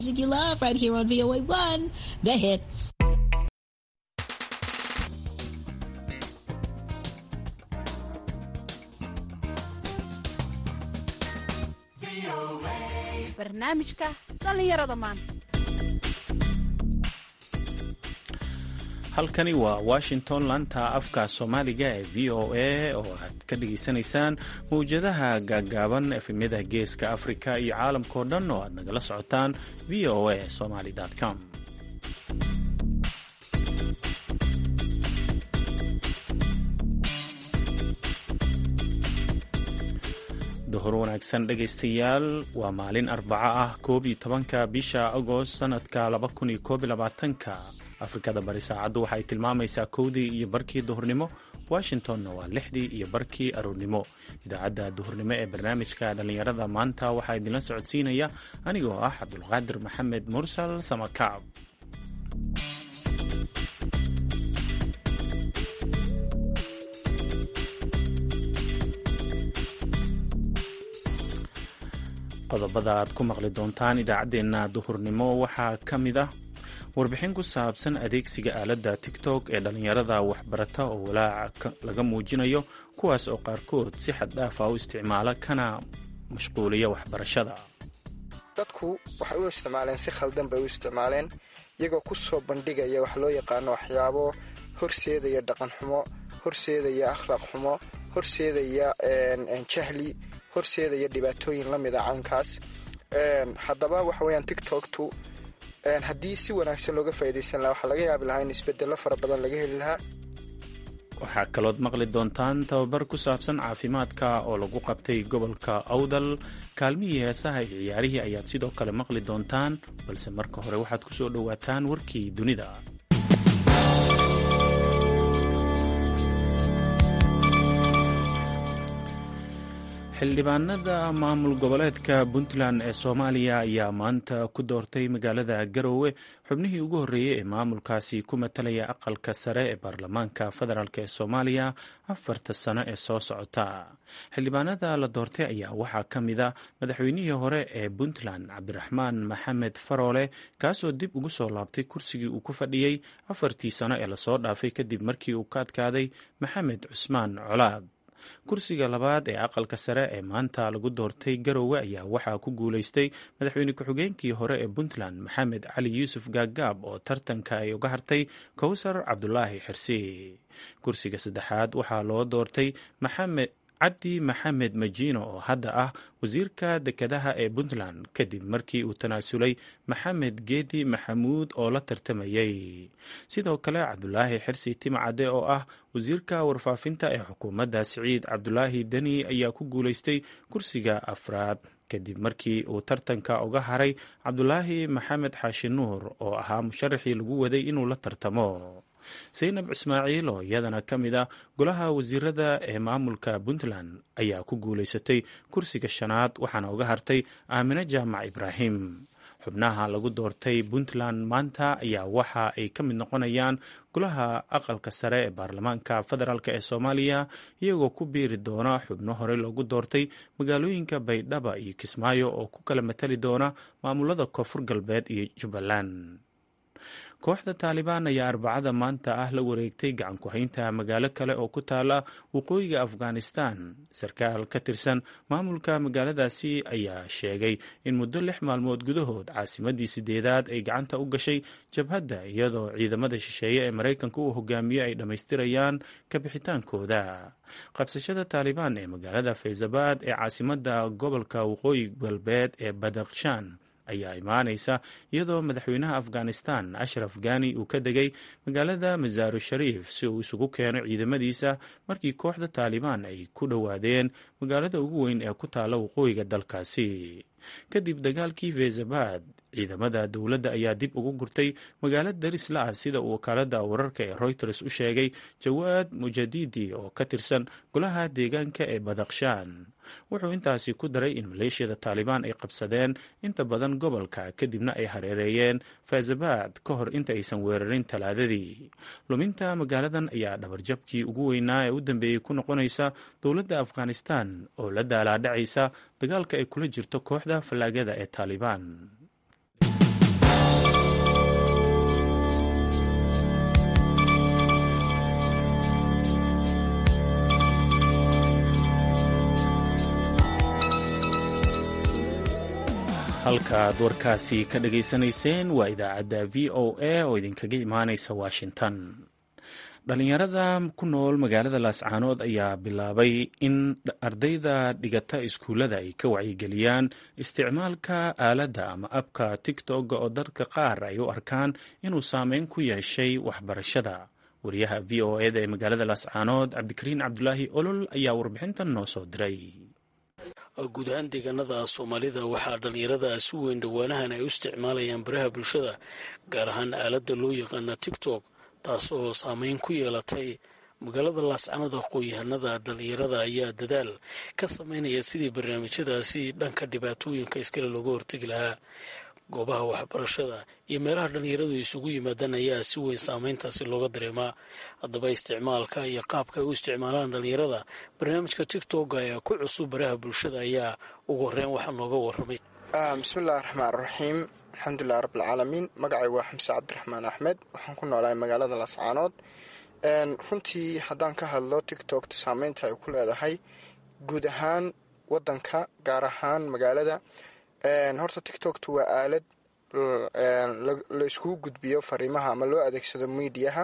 Music you love right here on VOA1, The Hits. barnaamijka dhallinyarada maanta halkani waa washington laanta afka soomaaliga ee v o a oo aad ka dhageysanaysaan mawjadaha gaaggaaban efemyada geeska afrika iyo caalamkao dhan oo aad nagala socotaan v o a somaly com duhur wanaagsan dhegaystayaal waa maalin arbaco ah koob iyo tobanka bisha agost sanadka laba kun iyo koob iyo labaatanka afrikada bari saacaddu waxay tilmaamaysaa kowdii iyo barkii duhurnimo washingtonna waa lixdii iyo barkii aroornimo idaacadda duhurnimo ee barnaamijka dhallinyarada maanta waxaa idinla socodsiinaya anigoo ah cabdulqaadir maxamed mursal samakaab qodobada aad ku maqli doontaan idaacaddeenna duhurnimo waxaa ka mid ah warbixin ku saabsan adeegsiga aaladda tigtok ee dhallinyarada waxbarata oo walaaca laga muujinayo kuwaas oo qaarkood si xad dhaafa u isticmaala kana mashquuliya waxbarashada dadku waxay u isticmaaleen si khaldan bay u isticmaaleen iyagoo ku soo bandhigaya wax loo yaqaano waxyaabo horseedaya dhaqan xumo horseedaya akhlaaq xumo horseedaya jahli horseedaya dhibaatooyin la mida caynkaas haddaba waxa weyaan tiktoktu haddii si wanaagsan looga faa'idaysan lahaa waxaa laga yaabi lahaa in isbedello fara badan laga heli lahaa waxaa kalood maqli doontaan tababar ku saabsan caafimaadka oo lagu qabtay gobolka awdal kaalmihii heesaha iyo ciyaarihii ayaad sidoo kale maqli doontaan balse marka hore waxaad ku soo dhowaataan warkii dunida xildhibaanada maamul goboleedka puntland ee soomaaliya ayaa maanta ku doortay magaalada garowe xubnihii ugu horreeyey ee maamulkaasi ku matalaya aqalka sare ee baarlamaanka federaalk ee soomaaliya afarta sano ee soo socota xildhibaanada la doortay ayaa waxaa ka mid a madaxweynihii hore ee puntland cabdiraxmaan maxamed faroole kaasoo dib ugu soo laabtay kursigii uu ku fadhiyey afartii sano ee lasoo dhaafay kadib markii uu ka adkaaday maxamed cusmaan colaad kursiga labaad ee aqalka sare ee maanta lagu doortay garowe ayaa waxaa ku guulaystay madaxweyne ku-xigeenkii hore ee puntland maxamed cali yuusuf gaagaab oo tartanka ay uga hartay kowsar cabdulaahi xirsi kursiga saddexaad waxaa loo doortay maxamed cabdi maxamed majiino oo hadda ah wasiirka dekedaha ee puntland kadib markii uu tanaasulay maxamed geedi maxamuud oo la tartamayay sidoo kale cabdulaahi xirsi timcade oo ah wasiirka warfaafinta ee xukuumadda siciid cabdulaahi deni ayaa ku guulaystay kursiga afraad kadib markii uu tartanka uga haray cabdulaahi maxamed xaashi nuur oo ahaa musharaxii lagu waday inuu la tartamo saynab ismaaciil oo iyadana ka mid a golaha wasiirada ee maamulka puntland ayaa ku guulaysatay kursiga shanaad waxaana uga hartay aamine jaamac ibraahim xubnaha lagu doortay puntland maanta ayaa waxa ay ka mid noqonayaan golaha aqalka sare ee baarlamaanka federaalk ee soomaaliya iyagoo ku biiri doona xubno horey loogu doortay magaalooyinka baydhaba iyo kismaayo oo ku kala matali doona maamulada koonfur galbeed iyo jubbaland kooxda taalibaan ayaa arbacada maanta ah la wareegtay gacan ku-haynta magaalo kale oo ku taala waqooyiga afghanistan sarkaal ka tirsan maamulka magaaladaasi ayaa sheegay in muddo lix maalmood gudahood caasimadii sideedaad ay gacanta u gashay jabhadda iyadoo ciidamada shisheeye ee maraykanka uu hogaamiye ay dhammaystirayaan kabixitaankooda qabsashada taalibaan ee magaalada faysabad ee caasimada gobolka waqooyi galbeed ee badakhshan ayaa imaanaysa iyadoo madaxweynaha afghanistan ashraf ghani uu ka degay magaalada masaaru shariif si uu isugu keeno ciidamadiisa markii kooxda taalibaan ay ku dhowaadeen magaalada ugu weyn ee ku taalla waqooyiga dalkaasi kadib dagaalkii feysabad ciidamada dowladda ayaa dib ugu gurtay magaalo darisla ah sida uu wakaalada wararka ee reuters u sheegay jawaad mujadidi oo ka tirsan golaha deegaanka ee badakhshan wuxuu intaasi ku daray in maleeshiyada taalibaan ay qabsadeen inta badan gobolka kadibna ay hareereeyeen faysabad ka hor inta aysan weerarin talaadadii luminta magaaladan ayaa dhabarjabkii ugu weynaa ee u dambeeyey ku noqonaysa dowladda afghanistan oo la daalaadhacaysa dagaalka ay kula jirto kooxda fallaagada ee taalibaan halkaaad warkaasi ka dhageysanayseen waa idaacadda v o a oo idinkaga imaanaysa washington dhalinyarada ku nool magaalada laascaanood ayaa bilaabay in ardayda dhigata iskuullada ay ka wacyigeliyaan isticmaalka aaladda ama abka tigtog oo dadka qaar ay u arkaan inuu saameyn ku yeeshay waxbarashada wariyaha v o eda ee magaalada laascaanood cabdikariin cabdulaahi olol ayaa warbixintan noo soo diray guud ahaan deegaanada soomaalida waxaa dhallinyarada si weyn dhowaanahan ay u isticmaalayaan baraha bulshada gaar ahaan aaladda loo yaqaana tigtok taas oo saameyn ku yeelatay magaalada laascanada aqoon-yahanada dhallinyarada ayaa dadaal ka sameynaya sidii barnaamijyadaasi dhanka dhibaatooyinka iskale looga hortegi lahaa goobaha waxbarashada iyo meelaha dhallinyaradu isugu yimaadaan ayaa si weyn saameyntaasi looga dareemaa haddaba isticmaalka iyo qaabka ay u isticmaalaan dhallinyarada barnaamijka tigtok ee ku cusub baraha bulshada ayaa ugu horeyn waxaa nooga waramay bismillahi raxmaan raxiim alxamdulilah rabbilcaalamiin magacay waa xamse cabdiraxmaan axmed waxaan ku noolahay magaalada laascaanood runtii haddaan ka hadlo tictokta saameynta ay ku leedahay guud ahaan wadanka gaar ahaan magaalada horta tictokta waa aalad la iskugu gudbiyo fariimaha ama loo adeegsado miidiyaha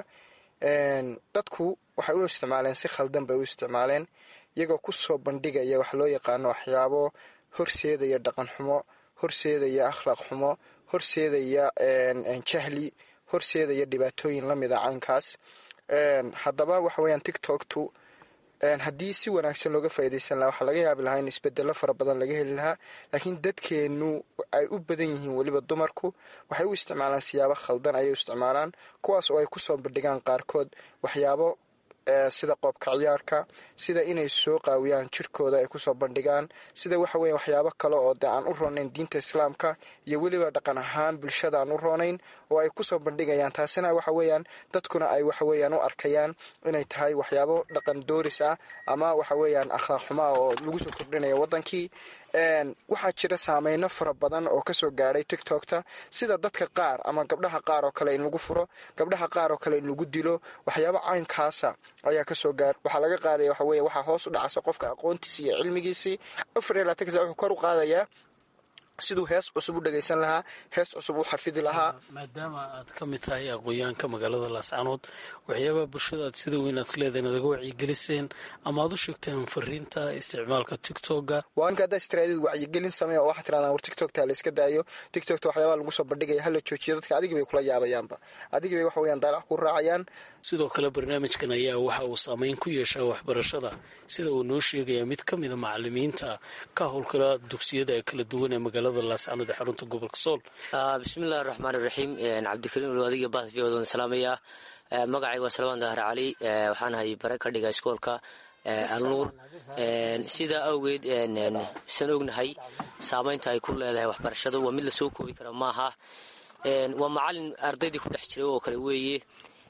dadku waxay u isticmaaleen si khaldan bay u isticmaaleen iyagoo kusoo bandhigaya wax loo yaqaano waxyaabo horseedaya dhaqan xumo horseedaya akhlaaq xumo horseedaya jahli horseedaya dhibaatooyin lamida caynkaas haddaba waxa weyaan tictoktu haddii si wanaagsan looga faaidaysan lahaa waxaa laga yaabi lahaa in isbedelo fara badan laga heli lahaa laakiin dadkeenu ay u badan yihiin weliba dumarku waxay u isticmaalaan siyaabo khaldan ayay u isticmaalaan kuwaas oo ay kusoo bandhigaan qaarkood waxyaabo sida qoobka ciyaarka sida inay soo qaawiyaan jirkooda ay kusoo bandhigaan sida waxa weya waxyaabo kale oo de aan u roonayn diinta islaamka iyo weliba dhaqan ahaan bulshada aan u roonayn oo ay kusoo bandhigayaan taasina waxa weeyaan dadkuna ay waxaweyaan u arkayaan inay tahay waxyaabo dhaqan dooris ah ama waxa weeyaan akhlaaq xumaa oo lagu soo kordhinaya wadankii waxaa jira saameyno fara badan oo kasoo gaadhay tictokta sida dadka qaar ama gabdhaha qaar oo kale in lagu furo gabdhaha qaar oo kale in lagu dilo waxyaabo caynkaasa ayaa kasoo gaar waxaa laga qaadaya waxa weye waxaa hoos u dhacasa qofka aqoontiisi iyo cilmigiisii afar iyo labaatan ka wuxuu kor u qaadayaa siduu hees cusub u dhagaysan lahaa hees cusub u xafidi lahaa maadaama aad ka mid tahay aqoon-yahanka magaalada laascaanood waxyaabaha bulshada aad sida weyn aad isleedahay inaad aga wacyigeliseen ama aad u sheegteen fariinta isticmaalka tictoga waa ninka haddaa istiraadid wacyigelin samey oo waxaa tirahdaan war tictokta la iska daayo tictokta waxyaabaha lagu soo bandhigaya hala joojiyo dadka adigii bay kula yaabayaanba adigii bay waxa weyaan daalac ku raacayaan sidoo kale barnaamijkan ayaa waxa uu saameyn ku yeeshaa waxbarashada sida uu noo sheegaya mid ka mida macalimiinta ka howlgala dugsiyada ee kala duwan ee magaalada laascaanood ee xarunta gobolka sool bismillahi raxmaan iraxiim cabdikariim ul adiga bahda v odan salaamaya magacayga waa salmaan dahar cali waxaan ahay bare ka dhiga iskoolka alnuur sidaa awgeed san ognahay saameynta ay ku leedahay waxbarashadu waa mid lasoo koobi kara maaha waa macalin ardaydii ku dhex jiray oo kale weeye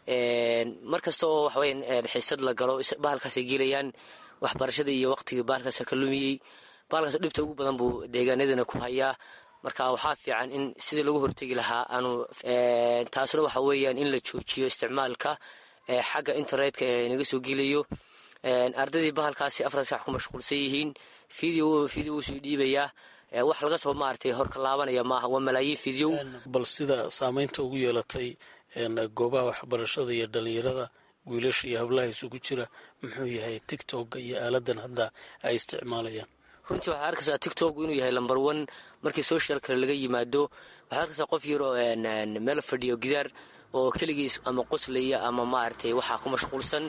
mar kasta oo waxaweya xiisad la galo bahalkaasay gelayaan waxbarashada iyo waqtigii bahalkaasa ka lumiyey bahalkaas dhibta ugu badan buu deegaanadana ku hayaa marka waxaa fiican in sidii lagu hortegi lahaa aanu taasna waxa weeyaan in la joojiyo isticmaalka xagga internetka ee naga soo gelayo ardaydii bahalkaasi afar sax ku mashquulsan yihiin video video wuu sii dhiibayaa wax laga soo maaragtay horka laabanaya maaha waa malaayiin video bal sida saameynta ugu yeelatay goobaha waxbarashada iyo dhalinyarada wiilasha iyo hablaha isugu jira muxuu yahay tictokga iyo aaladan hadda ay isticmaalayaan runtii waxaad arkaysaa tictok inuu yahay lamber one markii social kale laga yimaado waxaad arkaysaa qof yaroo meel fadhiyo gidaar oo keligiis ama qoslaya ama maaragtay waxaa ku mashquulsan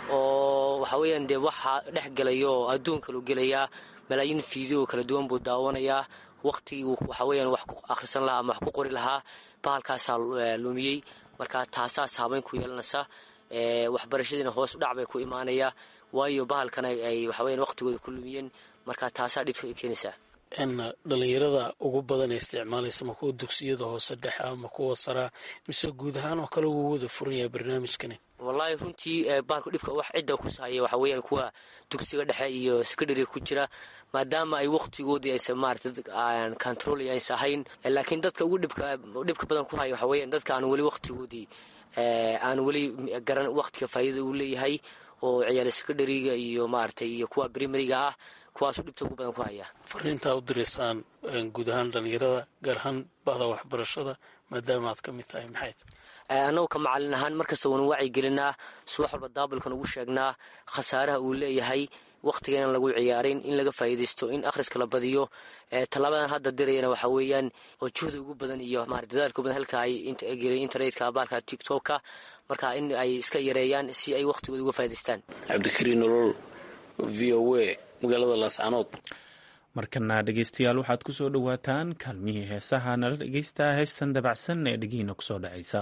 oo waxa weeyaan dee waxaa dhex gelaya oo adduun kalu gelayaa malaayiin video kala duwan buu daawanayaa waqtigii waxa weeyaan wax ku akhrisan lahaa ama wax ku qori lahaa bahalkaasaa lumiyey marka taasaa saameyn ku yeelanaysa waxbarashadiina hoos u dhac bay ku imaanayaa waayo bahalkan ay waxaweyan waqtigooda ku lumiyeen marka taasaa dhibka keenaysaa dhalinyarada ugu badan ee isticmaalaysa ma kuwa dugsiyada hoose dhexe ama kuwa saraa mise guud ahaan oo kale wuu wada furan yahay barnaamijkani wallaahi runtii bahalku dhibka wax cidda kusahaya waxa weeyaan kuwa dugsiga dhexe iyo secondary ku jira maadaama ay waqtigoodii aysa maarata control aysa ahayn laakiin dadka ugu dhibka dhibka badan ku haya waxa weeyaan dadka aan weli waqtigoodii aan weli garan waqtiga faa'iidada uu leeyahay oo ciyaala secondariga iyo maaragtay iyo kuwa primariga ah kuwaasuu dhibta ugu badan ku haya fariintaa u diraysaan guud ahaan dhalinyarada gaar ahaan bahda waxbarashada maadaama aad ka mid tahay maxay tahay annagu ka macalin ahaan markasta waanu wacyi gelinaa subax walba daabalkan ugu sheegnaa khasaaraha uu leeyahay wakhtiga inaan lagu ciyaarin in laga faa'iidaysto in akhriska la badiyo tallaabadan hadda dirayana waxaa weeyaan oo juhda ugu badan iyo maarata dadaalka badan halka ay gelay internetka baalka tiktokka marka in ay iska yareeyaan si ay wakhtigooda uga faa'idaystaan cabdikariin nolol v o a magaalada laascanood markana dhegeystayaal waxaad ku soo dhowaataan kaalmihii heesaha nala dhegeystaa heestan dabacsan ee dhegihiina kusoo dhacaysa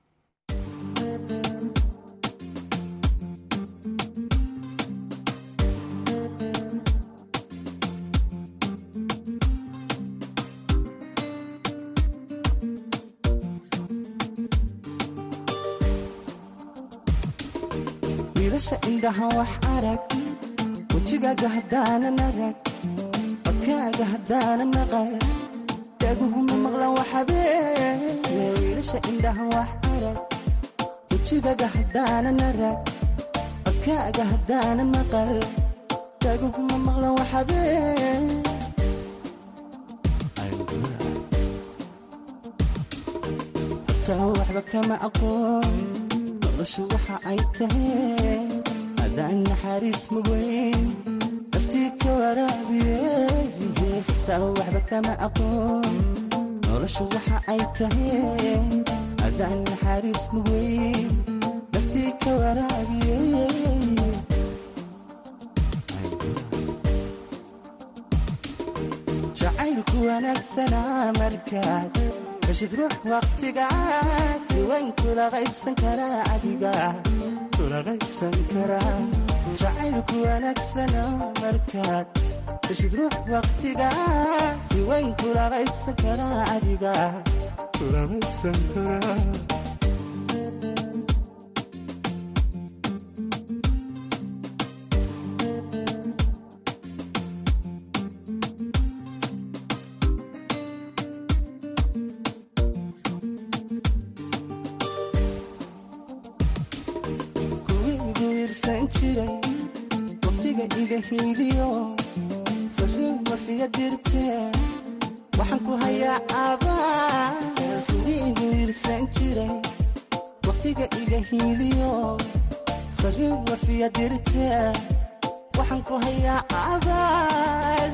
wiilasha indhaha wax arag wejigaaga haddaanan arag codkaaga haddaanan maqal dhaguhuma maqlan waxabee wiilasha indhaha wax arag wejigaaga haddaanan arag codkaaga haddaanan maqal dhaguhuma maqlan waxabee hortaa waxba kama aqoon noloshu waxa ay tahay adaan naxariis mugeyn naftii ka waraabiye taa waxba kama aqoon noloshu waxa ay tahay adaan naxariis mugeyn naftii ka waraabiye jacaylku wanaagsanaa markaad heshid ruux wakhtigaas si wayn kula qaybsan karaa adiga kula qaybsan karaa jacaylku wanaagsana markaad heshid ruux wakhtigaas si wayn kula qaybsan karaa adiga kula qaybsan karaa waqtiga iga hiiliyo fariin wafiya dirtee waxaan ku hayaa abaal kuwiigu wiirsan jiray waqtiga iga hiiliyo fariin wafiya dirtee waxaan ku hayaa abaal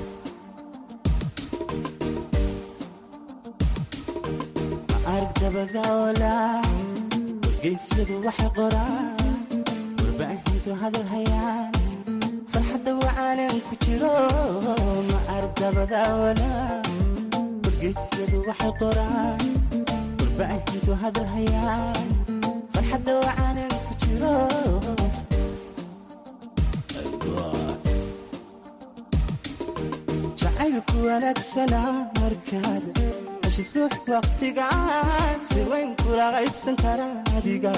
ma arag dabadaola wargeysyadu waxay qoraan warbaahintu hadal hayaan farxadda wacaanan ku jiro ma ardabadaawala wargeysyadu waxay qoraan warbaahintu hadal hayaan farxadda wacaanan ku jiro jacaylku wanaagsana markaad heshid ruux waqtigaan si wayn kula qaybsan karaa adiga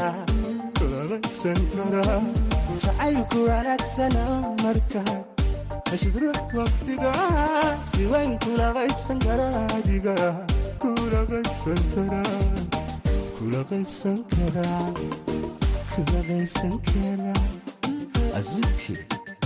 jacaylku wanaagsana markaad heshid ruux waqtiga si wayn kula qaybsan karaa adiga kula qaybsan karaa kula qaybsan karaa kula qaybsan karaa azuki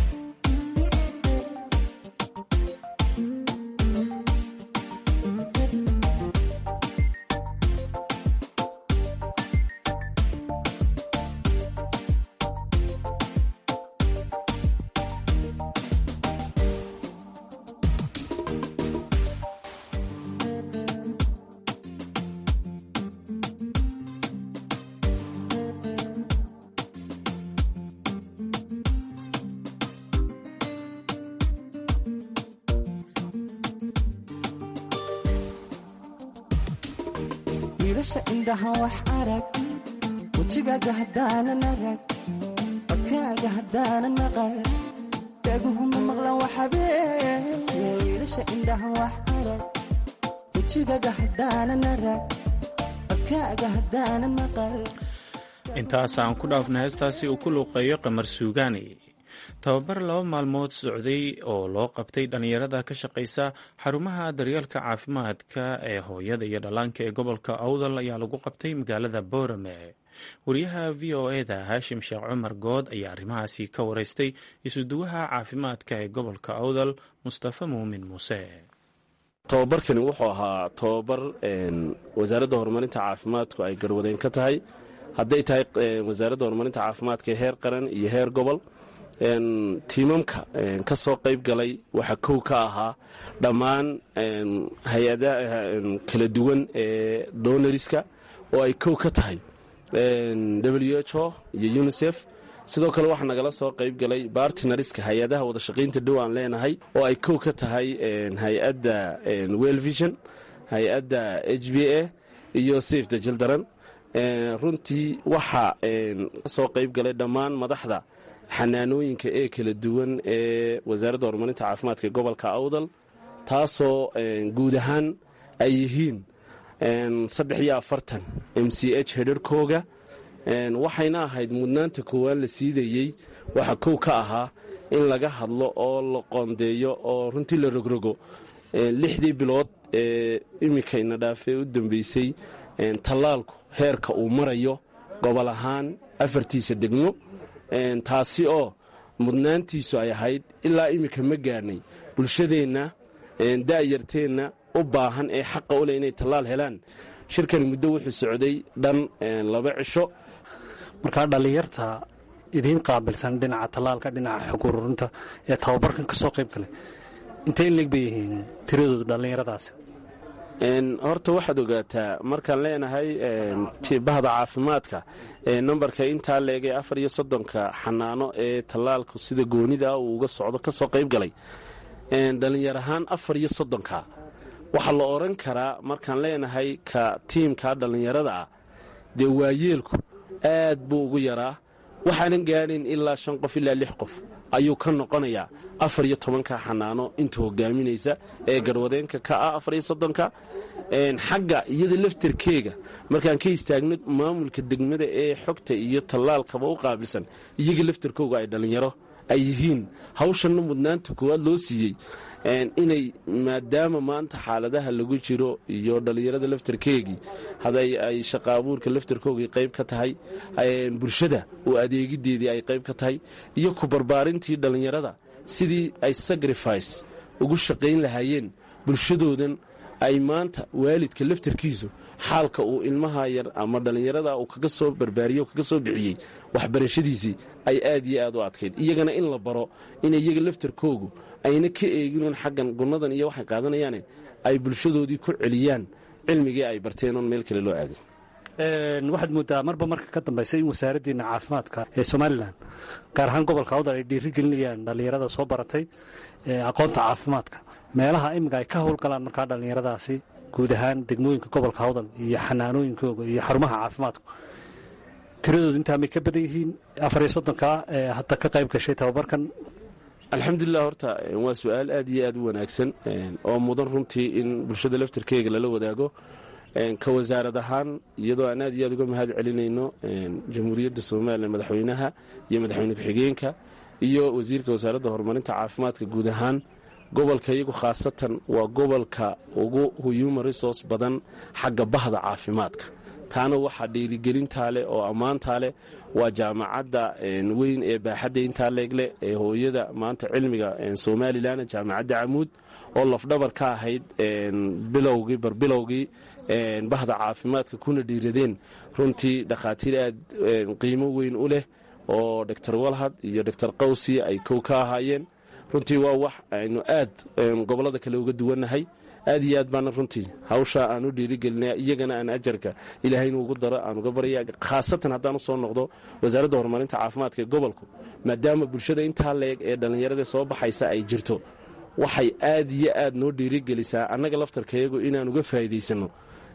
wiilasha indhaha wax arag wejigaaga haddaanan arag codkaaga haddaanan maqal dhaguhuma maqlan waxabee wiilasha indhaha wax arag wejigaaga haddaanan arag codkaaga haddaanan maqal intaas aan ku dhaafna heestaasi uu ku luuqeeyo qamar suugaani tababar laba maalmood socday oo loo qabtay dhallinyarada ka shaqaysa xarumaha daryeelka caafimaadka ee hooyada iyo dhallaanka ee gobolka awdal ayaa lagu qabtay magaalada boorame wariyaha v o eda haashim sheekh cumar good ayaa arrimahaasi ka wareystay isuduwaha caafimaadka ee gobolka awdal mustafa muumin muuse tobabarkani wuxuu ahaa tobabar wasaaradda horumarinta caafimaadku ay garwadeen ka tahay hadday tahay wasaaradda horumarinta caafimaadka heer qaran iyo heer gobol tiimamka ka soo qayb galay waxaa kow ka ahaa dhammaan hay-adaha kala duwan ee donariska oo ay kow ka tahay w h o iyo unisef sidoo kale waxaa nagala soo qayb galay bartinariska hay-adaha wadashaqaynta dhow aan leenahay oo ay kow ka tahay hay-adda well vision hay-adda h b a iyo safe the children runtii waxaa kasoo qayb galay dhammaan madaxda xanaanooyinka ee kala duwan ee wasaaradda horumarinta caafimaadka ee gobolka awdal taasoo guud ahaan ay yihiin saddex iyo afartan m c h hedharkooga waxayna ahayd mudnaanta koowaad la siidayey waxaa kow ka ahaa in laga hadlo oo la qoondeeyo oo runtii la rogrogo lixdii bilood ee iminkayna dhaafee u dambeysay tallaalku heerka uu marayo gobol ahaan afartiisa degmo taasi oo mudnaantiisu ay ahayd ilaa iminka ma gaadhnay bulshadeenna da'yarteenna u baahan ee xaqa u leh inay tallaal helaan shirkani muddo wuxuu socday dhan laba cisho markaa dhallinyarta idiin qaabilsan dhinaca tallaalka dhinaca xog ururinta ee tababarkan ka soo qayb galay intay in leeg bay yihiin tiradooda dhallinyaradaasi horta waxaad ogaataa markaan leenahay bahda caafimaadka ee nambarka intaa leegay afar iyo soddonka xanaano ee tallaalku sida goonida uu uga socdo ka soo qayb galay dhallinyar ahaan afar iyo soddonka waxaa la odhan karaa markaan leenahay ka tiimka dhallinyarada ah dee waayeelku aad buu ugu yaraa waxaanan gaadhayn ilaa shan qof ilaa lix qof ayuu ka noqonayaa afar iyo tobanka xanaano inta hogaaminaysa ee garwadeenka ka ah afar iyo soddonka xagga iyada laftarkeega markaan ka istaagno maamulka degmada ee xogta iyo tallaalkaba u qaabilsan iyaga laftarkooga ay dhallinyaro ay yihiin hawshanna mudnaanta koowaad loo siiyey inay maadaama maanta xaaladaha lagu jiro iyo dhallinyarada laftarkeegii haday ay shaqa abuurka laftarkoogii qayb ka tahay bulshada oo adeegideedii ay qayb ka tahay iyo ku barbaarintii dhallinyarada sidii ay sacrifice ugu shaqayn lahaayeen bulshadoodan ay maanta waalidka laftarkiisu xaalka uu ilmaha yar ama dhallinyarada uu kaga soo barbaariye kaga soo bixiyey waxbarashadiisii ay aad iyo aad u adkayd iyagana in la baro in iyaga laftarkoogu ayna ka eeginuun xaggan gunnadan iyo waxay qaadanayaane ay bulshadoodii ku celiyaan cilmigii ay barteen oon meel kale loo aadin waxaad moodaa marba marka ka dambaysa in wasaaraddiina caafimaadka ee somalilan gaar ahaan gobolka awdal ay dhiirigelinayaan dhallinyarada soo baratay aqoonta caafimaadka meelaha iminka ay ka howlgalaan markaa dhallinyaradaasi guud ahaan degmooyinka gobolka awdal iyo xanaanooyinkooga iyo xarumaha caafimaadku tiradoodu intaa may ka badan yihiin afar iyo soddonka ee hadda ka qayb gashay tababarkan alxamdulilah horta waa su-aal aad iyo aad u wanaagsan oo mudan runtii in bulshada laftarkeega lala wadaago ka wasaarad ahaan iyadoo aan aad iyo aad uga mahad celinayno jamhuuriyadda somalilan madaxweynaha iyo madaxweyne ku-xigeenka iyo wasiirka wasaaradda horumarinta caafimaadka guud ahaan gobolka iyagu khaasatan waa gobolka ugu human resource badan xagga bahda caafimaadka taana waxaa dhiirigelintaa leh oo ammaantaa leh waa jaamacadda weyn ee baaxadda intaa leegleh ee hooyada maanta cilmiga somalilan jaamacadda camuud oo lafdhabar ka ahayd bilowgii barbilowgii bahda caafimaadka kuna dhiiradeen runtii dhakhaatiir aad qiimo weyn u leh oo doctor walhad iyo doctor qawsi ay kow ka ahaayeen runtii waa wax aynu aad gobollada kale uga duwannahay aad iyo aad baana runtii hawsha aan u dhiirigelinaya iyagana aan ajarka ilaahaynu ugu daro aan uga barya khaasatan haddaan u soo noqdo wasaaradda horumarinta caafimaadka ee gobolku maadaama bulshada intaa leeg ee dhallinyarada soo baxaysa ay jirto waxay aad iyo aad noo dhiirigelisaa annaga laftarkayagu inaan uga faa'iidaysanno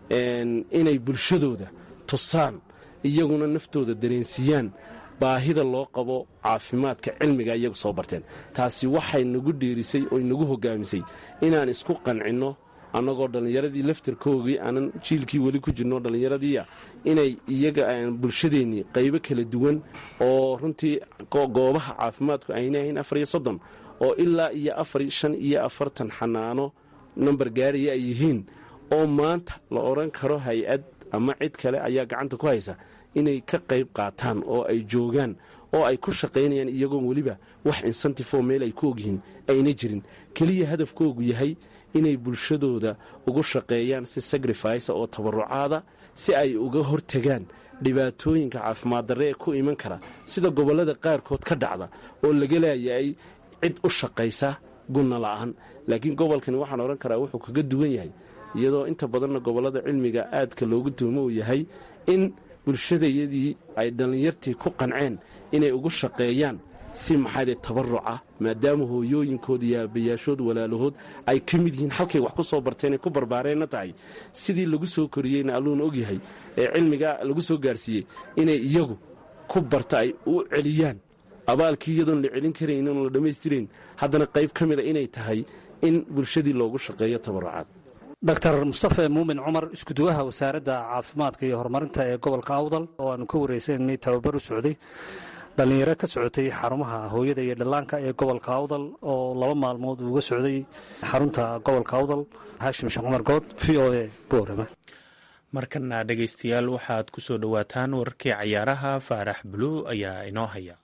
inay bulshadooda tusaan iyaguna naftooda dareensiiyaan baahida loo qabo caafimaadka cilmiga iyagu soo barteen taasi waxay nagu dhiirisay oo nagu hogaamisay inaan isku qancinno annagoo dhallinyaradii laftarkoogii aanan jiilkii weli ku jirno dhallinyaradiia inay iyaga bulshadeennii qaybo kala duwan oo runtii goobaha caafimaadku ayna ahayn afar iyo soddon oo ilaa iyo afar shan iyo afartan xanaano nambar gaaraya ay yihiin oo maanta la odhan karo hay-ad ama cid kale ayaa gacanta ku haysa inay ka qayb qaataan oo ay joogaan oo ay ku shaqaynayaan iyagoon weliba wax insentifoo meel ay ku ogyihiin ayna jirin keliya hadafkoogu yahay inay bulshadooda ugu shaqeeyaan si sacrifice oo tabarucaada si ay uga hortagaan dhibaatooyinka caafimaad darre ee ku iman kara sida gobollada qaarkood ka dhacda oo laga leeyahay cid u shaqaysa gunna la'aan laakiin gobolkani waxaan odhan karaa wuxuu kaga duwan yahay iyadoo inta badanna gobollada cilmiga aadka loogu tuhmo uu yahay in bulshadayadii ay dhallinyartii ku qanceen inay ugu shaqeeyaan si maxaade tabaruca maadaama hooyooyinkood iyo aabayaashood walaalahood ay ka mid yihiin halkay wax ku soo barteen ay ku barbaareenna tahay sidii lagu soo koriyeyna alluuna ogyahay ee cilmiga lagu soo gaarsiiyey inay iyagu ku barta ay u celiyaan abaalkii iyadoon la celin karayn oon la dhammaystirayn haddana qayb ka mida inay tahay in bulshadii loogu shaqeeyo tabarucaad doctor mustafe muumin cumar iskuduwaha wasaaradda caafimaadka iyo horumarinta ee gobolka awdal oo aanu ka wareysananay tababar u socday dhallinyaro ka socotay xarumaha hooyada iyo dhallaanka ee gobolka awdal oo laba maalmood uuga socday xarunta gobolka awdal haashim sheekh cumar good v o a boorama markana dhegaystayaal waxaad ku soo dhowaataan wararkii cayaaraha faarax buluu ayaa inoo haya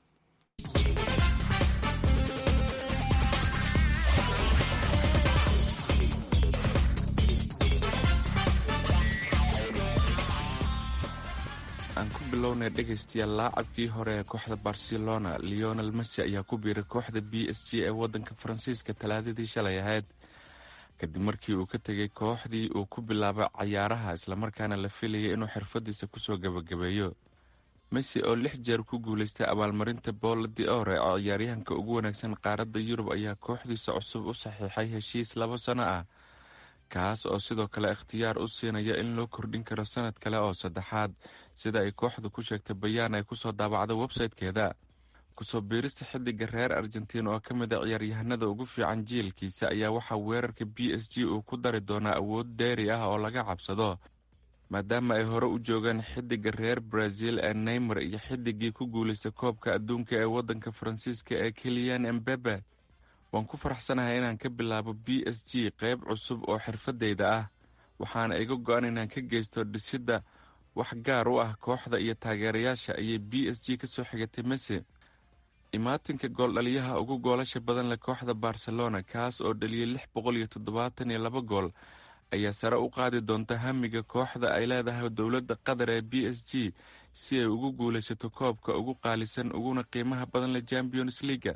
aan ku bilownay dhegaystayaal laacabkii hore ee kooxda barcelona leonel messi ayaa ku biiray kooxda b s g ee wadanka faransiiska talaadadii shalay ahayd kadib markii uu ka tegay kooxdii uu ku bilaabay cayaaraha islamarkaana la filayay inuu xirfadiisa kusoo gabagabeeyo messi oo lix jeer ku guuleystay abaalmarinta boola diore oo ciyaaryahanka ugu wanaagsan qaaradda yurub ayaa kooxdiisa cusub u saxiixay heshiis labo sano ah kaas oo sidoo kale ikhtiyaar u siinaya in loo kordhin karo sanad kale oo saddexaad sida ay kooxdu ku sheegtay bayaan ay kusoo daabacday websaytekeeda kusoo biirista xidiga reer argentiin oo ka mid a ciyaaryahanada ugu fiican jiilkiisa ayaa waxaa weerarka b s g uu ku dari doonaa awood dheeri ah oo laga cabsado maadaama ay hore u joogaan xidiga reer brazil ee neymar iyo xidigii ku guulaystay koobka adduunka ee wadanka faransiiska ee keliyan embebe waan ku faraxsanahay inaan ka bilaabo b s g qeyb cusub oo xirfadeyda ah waxaana iga go-an inaan ka geysto dhisidda wax gaar u ah kooxda iyo taageerayaasha ayay b s g kasoo xigatay messi imaatinka gooldhaliyaha ugu goolasha badan leh kooxda barcelona kaas oo dhaliyay lix boqol iyo toddobaatan iyo laba gool ayaa sare u qaadi doonta hamiga kooxda ay leedahay dowladda qatar ee b s g si ay ugu guulaysato koobka ugu qaalisan uguna qiimaha badan leh champions leaga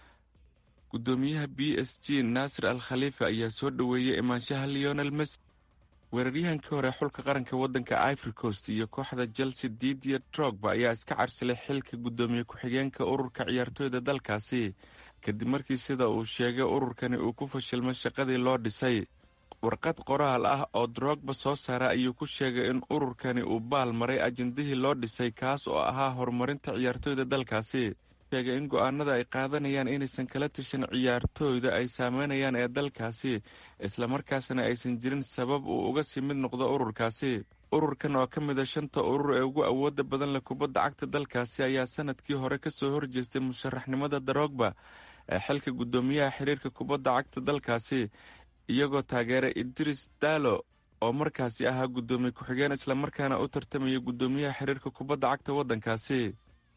gudoomiyaha b s g naasir al khaliifa ayaa soo dhoweeyey imaanshaha leonel messi weeraryahankii hore xulka qaranka wadanka ivory coast iyo kooxda chelsea didier trogba ayaa iska carsilay xilka gudoomiye ku-xigeenka ururka ciyaartooyda dalkaasi kadib markii sida uu sheegay ururkani uu ku fashilmay shaqadii loo dhisay warqad qoraal ah oo drogba soo saara ayuu ku sheegay in ururkani uu baal maray ajendihii loo dhisay kaas oo ahaa horumarinta ciyaartooyda dalkaasi sheegay in go-aanada ay qaadanayaan inaysan kala tashan ciyaartooyda ay saameynayaan ee dalkaasi islamarkaasna aysan jirin sabab uu uga sii mid noqdo ururkaasi ururkan oo ka mid a shanta urur ee ugu awooda badan leh kubadda cagta dalkaasi ayaa sanadkii hore kasoo horjeestay musharaxnimada darogba ee xilka guddoomiyaha xiriirka kubadda cagta dalkaasi iyagoo taageeray idris dalo oo markaasi ahaa guddoomiye ku-xigeen islamarkaana u tartamaya guddoomiyaha xiriirka kubadda cagta waddankaasi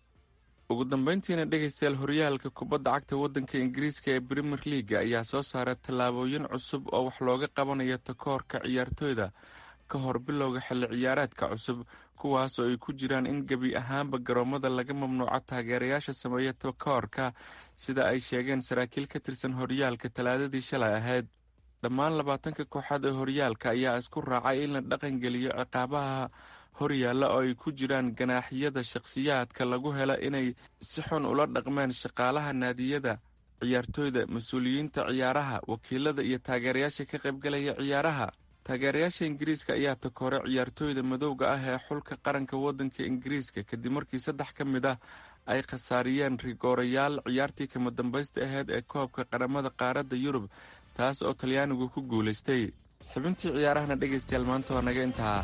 ugu dambeyntiina dhegaystayaal horyaalka kubadda cagta waddanka ingiriiska ee premier leaga ayaa soo saaray tallaabooyin cusub oo wax looga qabanayo takoorka ciyaartooyda ka hor bilowga xilli ciyaareedka cusub kuwaas oo ay ku jiraan in gebi ahaanba garoomada laga mamnuuco taageerayaasha sameeya takoorka sida ay sheegeen saraakiil ka tirsan horyaalka talaadadii shalay ahayd dhammaan labaatanka kooxaad ee horyaalka ayaa isku raacay in la dhaqangeliyo ciqaabaha horyaalla oo ay ku jiraan ganaaxyada shakhsiyaadka lagu helo inay si xun ula dhaqmeen shaqaalaha naadiyada ciyaartooyda mas-uuliyiinta ciyaaraha wakiilada iyo taageerayaasha ka qaybgalaya ciyaaraha taageerayaasha ingiriiska ayaa takoore ciyaartooyda madowga ah ee xulka qaranka waddanka ingiriiska kadib markii saddex ka mid ah ay khasaariyeen rigoorayaal ciyaartii kama dambaysta aheyd ee koobka qaramada qaaradda yurub taas oo talyaanigu ku guulaystay xubintii ciyaarahana dhegaystayaal maanta waa naga intaa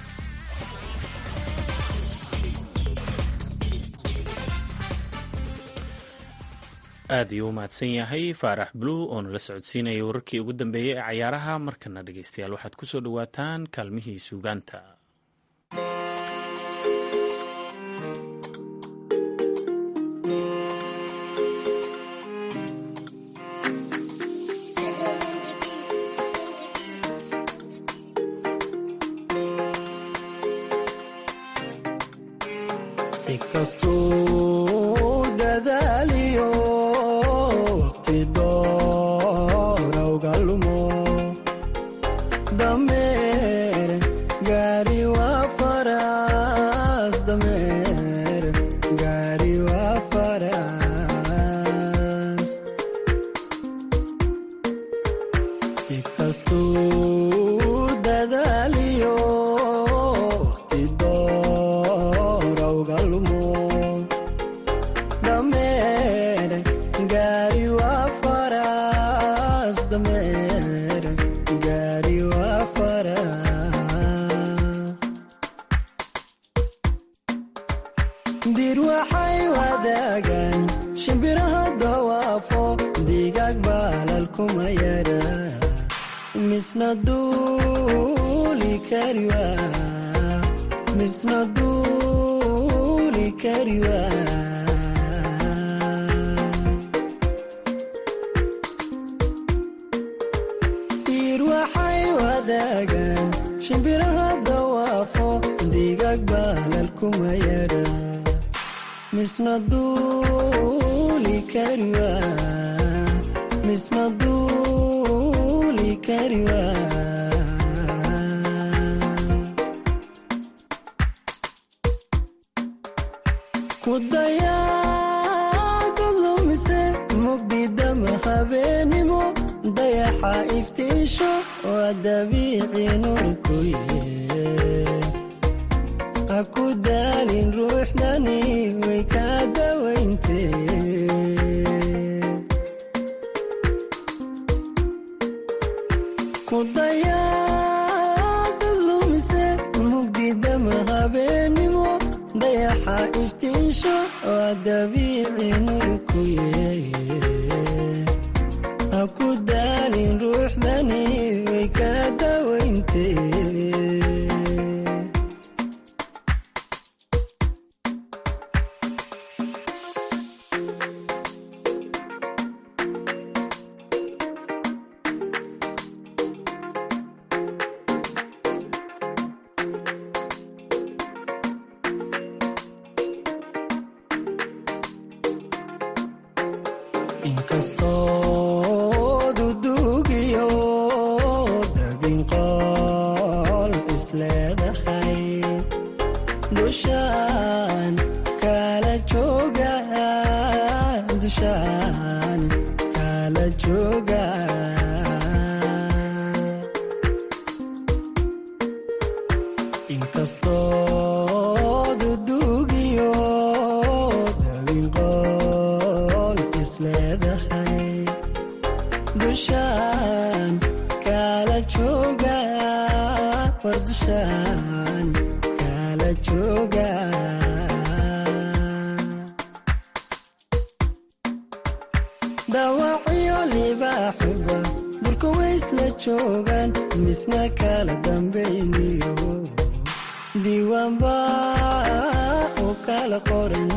aad ayuu u mahadsan yahay faarax bluu oo nala socodsiinaya wararkii ugu dambeeyey ee cayaaraha markana dhegaystayaal waxaad ku soo dhowaataan kaalmihii suugaanta si kastuu dadaaliyo waqti doorowga lumo dameer gaari waa faras dameer gaari waa faras si kastuu dadaaliyo waqti doorowga lumo dameer gaari waa faras dameer gaari waa faras dir waxay wadaagaan shimbiraha dawaafo digaag baalal kuma yara misna duuli kariwa misna duuli kariwa diir waxay wadaagaan shimbiraha dawaafo digaag baalal kuma yara misna duuli kariwa misna duuli kariwa kudayaada lumise mugdidama habeenimo dayaxa iftiisho waa dabiici nurkuye ha ku daalin ruuxdani way kaa dawayntee kudayaada lumise mugdidama habeenimo dayaxa iftiisho waa dabiici nurkuye ha ku daalin ruuxdani way kaa dawayntee inkastoo dudugiyo dabinqool isleedahay dushaan kala jooga dushaan kala jooga inkastoo dudugiyo dabinqool isleedahay dushaan kala jooga war dushaan kala jooga dhaawacyo libaaxuba durka waysla joogaan misna kala dambayniyo diiwaanba u kala qoran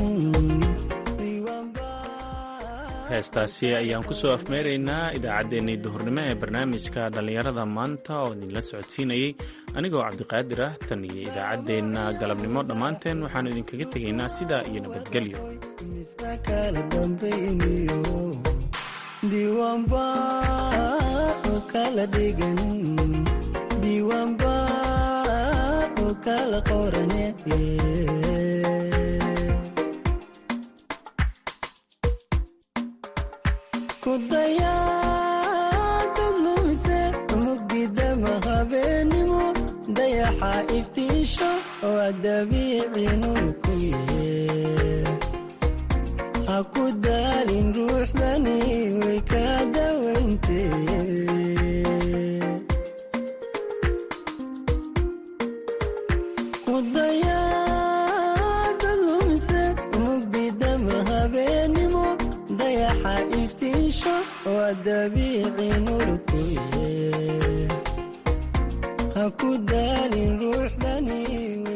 heestaasi ayaan ku soo afmeeraynaa idaacaddeenii duhurnimo ee barnaamijka dhallinyarada maanta oo idinla socodsiinayey anigoo cabdiqaadir ah tan iyo idaacaddeenna galabnimo dhammaanteen waxaannu idinkaga tegaynaa sidaa iyo nabadgelyo misna kala dambayniyo diiwaanba u kala dhigan diiwaanba u kala qorane kudayaada lumise mugdidama habeenimo dayaxa iftiisho waa dabiici nurkuye ha ku daalin ruuxdani way kaa dawayntee waa dabiici nurkuye ha ku daalin ruuxdani